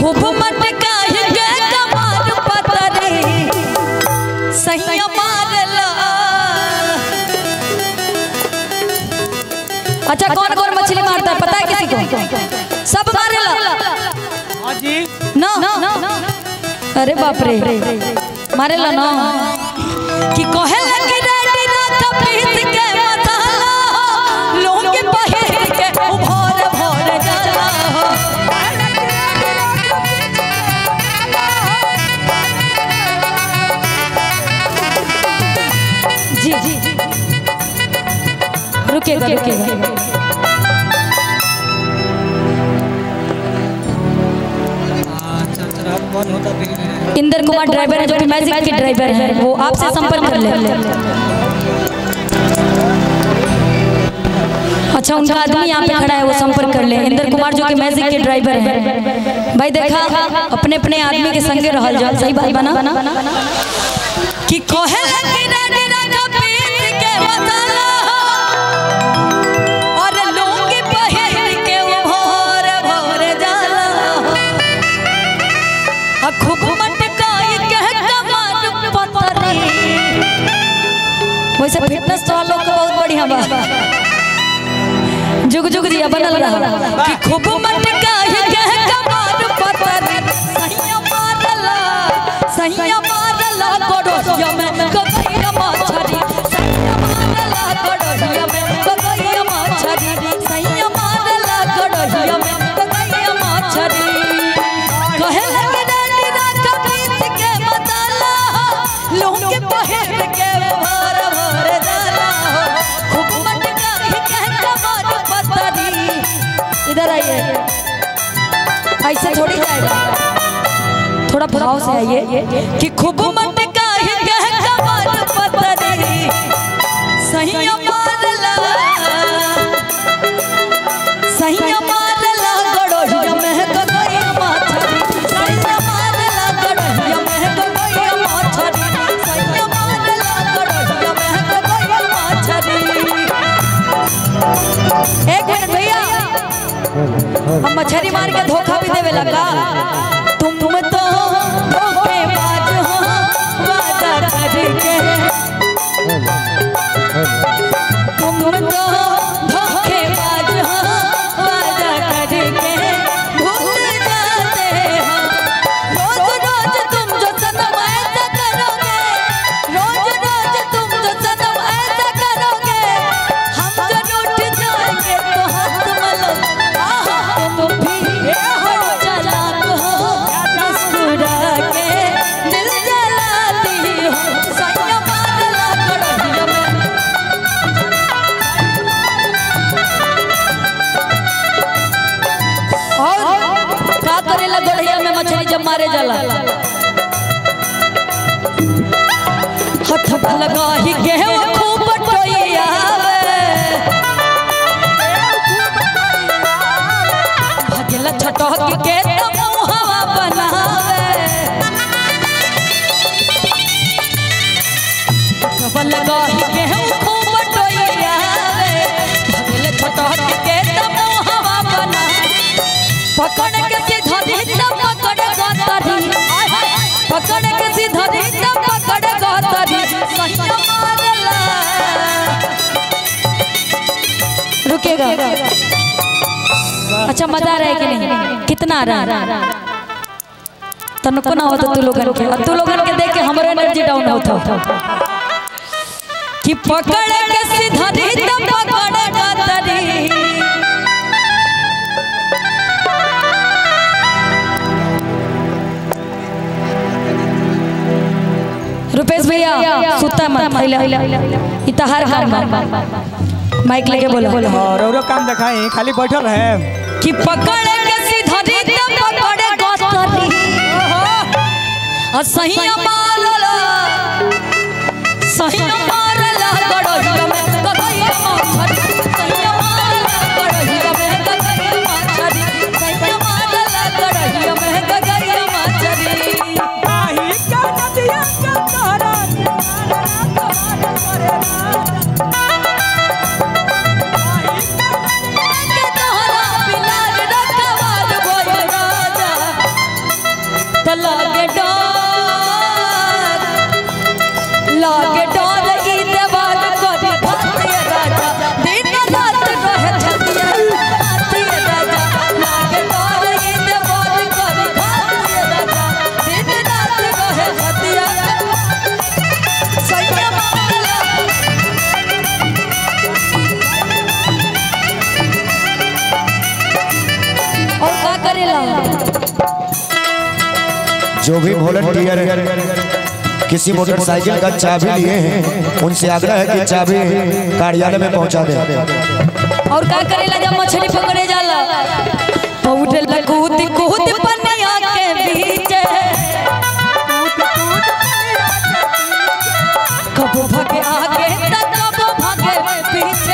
खूब मटकाई के कमार पतरी सही मारला अच्छा कौन कौन मछली मारता है पता है किसी को सब मारेला हाँ जी ना अरे बाप रे मारेला ना कि कहे लगे रेडी ना कपीस के मसाला लोग पहिर के उभर भर जाला जी जी रुकेगा रुकेगा अच्छा अच्छा कौन होता फिर इंदर कुमार ड्राइवर है जो कि मैजिक के ड्राइवर हैं वो आपसे संपर्क कर ले अच्छा उनका आदमी यहाँ पे खड़ा है वो संपर्क कर ले इंदर कुमार जो कि मैजिक के ड्राइवर हैं भाई देखा अपने अपने आदमी के संगे रहल जा सही बात बना कि कोहे लगी रेडी रखा पीस के मसाला और लोग पहिर के भोर भोर जाला आ खूब मटकाई के कमर पतरी वैसे फिटनेस तो लोग का बहुत बढ़िया बा जुग जुग दिया बनल रहा कि खूब मटकाई के कमर पतरी सहिया मारला सहिया मारला गोड़ोया में ककैया मछरी सहिया मारला गोड़ोया में ककैया मछरी सहिया मारला गोड़ोया में ककैया मछरी कहे लगे डाली राखा पीस के मसाला लोग के पहिर के भर भर जाला खूब मटकाई के कमर पतरी इधर आइए ऐसे थोड़ी जाएगा थोड़ा भाव से आइए कि खूब मटकाई के कमर पतरी सही मारला सही मारला गड़ोहिया में गगैया माछरी सही मारला गड़ोहिया में गगैया माछरी सही मारला गड़ोहिया में गगैया माछरी एक मिनट भैया हम मछली मार के धोखा भी देवे लगा तुम तुम तो धोखेबाज हो वादा करके तुम तुम तो धोखेबाज हो वादा करके भूल जाते हो रोज रोज तुम जो सनम ऐसा करोगे रोज रोज तुम जो सनम ऐसा करोगे हम जो रूठ जाएंगे तो हाथ मलो आहा तुम भी हो चालाक हो मुस्कुरा के दिल जलाती हो सैया मारला कड़हिया में और का करेला गढ़िया में मछली जब मारे जाला हथ लगा ही के वो खूब टोइया भगेला छटक के तब हवा बनावे हथ लगा ही के वो खूब टोइया भगेला छटक के तब हवा बनावे पकड़ के सीधा धीता पकड़ गतरी पकड़ के सीधा धीता पकड़ गतरी सहिया मारला रुकेगा अच्छा मजा आ रहा है कि नहीं कितना आ रहा है तनको ना होता तू लोगन के और तू लोगन के देख के हमरो एनर्जी डाउन होता कि पकड़ के सीधा धीता पकड़ गतरी रुपेश भैया सुता मत पहले इतहार हार माइक लेके बोलो और औरो काम दिखाई खाली बैठल है कि पकड़ के सीधा रीता पकड़े गतरी और सही मारला सही मारला गड़हिया में गगैया माछरी सही मारला गड़हिया में गगैया माछरी सही मारला गड़हिया में गगैया माछरी आही का नदिया का तारा के तोहरा बिलाल रखवार भइल राजा जो भी वॉलंटियर किसी मोटरसाइकिल का चाबी लिए हैं उनसे आग्रह है कि चाबी कार्यालय में पहुंचा दें और का करेला जब मछली पकड़े जाला पौड़े कूद कूद पनिया के बीच कबो भगे आगे त कबो भगे पीछे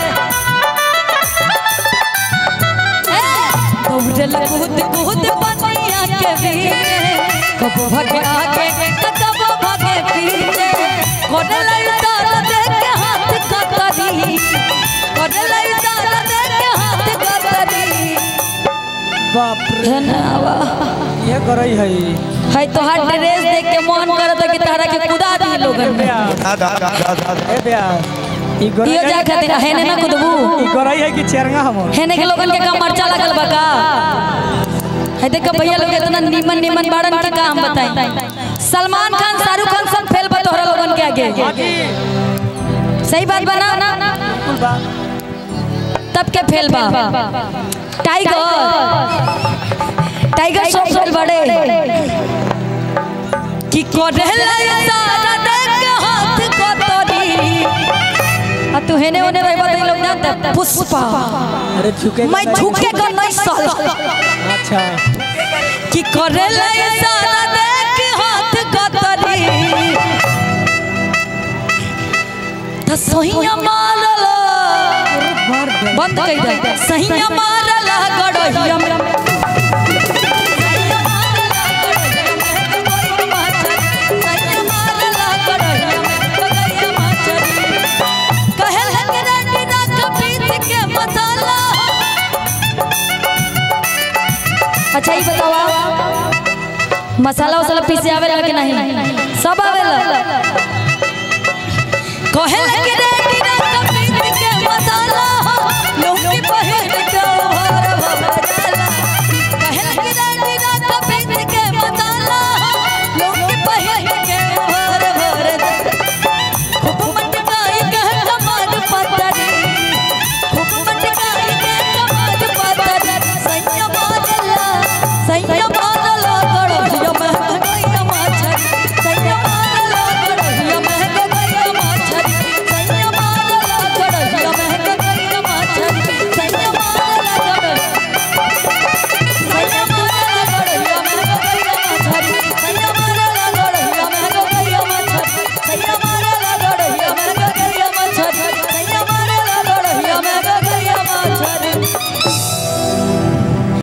ए, पौड़े कूद कूद पनिया के बीच कबो भगे आगे त कबो भगे पीछे कोडले तारा देख के हाथ कतरी कोडले तारा देख के हाथ कतरी बाप रे धन्यवा ये करई है है तोहार ड्रेस देख के मन करत है कि तारा के कुदा दी लोगन में ए बया ई गरई इहो जा खातिर हेने ना कुदबू ई गरई है कि चेरंगा हमर हेने के लोगन के का मरचा लगल बा का है देख भैया लोग इतना नीमन नीमन बाड़न के का हम बताई सलमान खान शाहरुख खान सब फेल बा तोहरा लोगन के आगे सही बात बना बिल्कुल बा तब के फेल बा टाइगर टाइगर सब फेल बड़े कि कोडेला सारा देख के हाथ को तोड़ी आ तू हेने ओने रह बदल लोग जानते पुष्पा अरे झुके मैं झुके का नहीं साला अच्छा कि कोडेला सारा देख के हाथ को तोड़ी त सहिया मारला बंद कर दे सहिया मारला गड़हिया में अच्छा ये बताओ मसाला वसाला पीसे आवेला कि नहीं सब आवेला कहे लगे